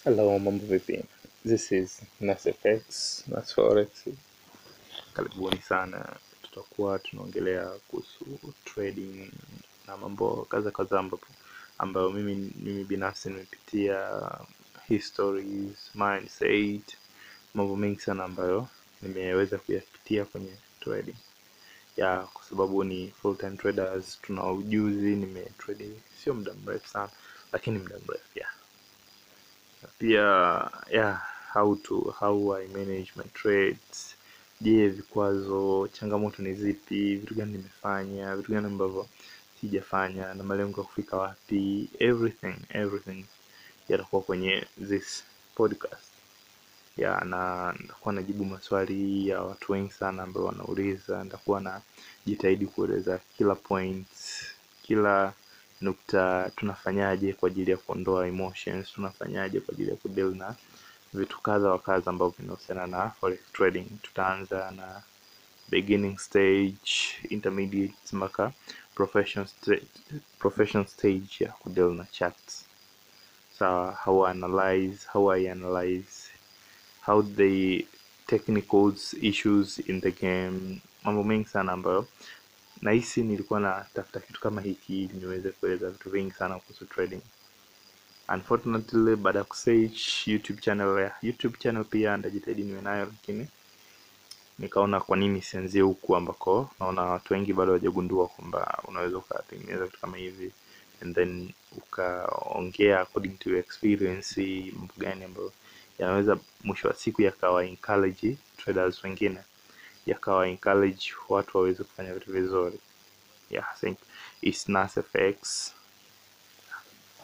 Hello, mambo vipi? This is NasFX, Nas Forex. Karibuni sana. Tutakuwa tunaongelea kuhusu trading na mambo kadha kadha ambapo ambayo mimi mimi binafsi nimepitia histories, mindset, mambo mengi sana ambayo nimeweza kuyapitia kwenye trading. Ya kwa sababu ni full time traders, tuna ujuzi, nimetrade sio muda mrefu sana, lakini muda mrefu yeah pia yeah, how to how I manage my trades. Je, vikwazo, changamoto ni zipi? Vitu gani nimefanya, vitu gani ambavyo sijafanya, na malengo ya kufika wapi? Everything everything yatakuwa kwenye this podcast ya na nitakuwa najibu maswali ya watu wengi sana ambao wanauliza. Nitakuwa na jitahidi kueleza kila point, kila nukta, tunafanyaje kwa ajili ya kuondoa emotions, tunafanyaje kwa ajili ya kudeal na vitu kadha wa kadha ambavyo vinahusiana na forex trading. Tutaanza na beginning stage, intermediate mpaka professional stage, professional stage ya kudeal na charts. Sawa, how I analyze, how I analyze how the technicals issues in the game, mambo mengi sana ambayo nahisi nilikuwa natafuta kitu kama hiki ili niweze kueleza vitu vingi sana kuhusu trading. Unfortunately, baada ya kusearch YouTube channel ya YouTube channel pia ndajitahidi niwe nayo, lakini nikaona kwa nini sianzie huku ambako naona watu wengi bado hawajagundua kwamba unaweza ukatengeneza vitu kama hivi and then ukaongea according to your experience, mambo gani ambayo yanaweza mwisho wa siku yakawa encourage traders wengine, yakawa encourage watu waweze kufanya vitu vizuri. Yeah, I think it's NasFX.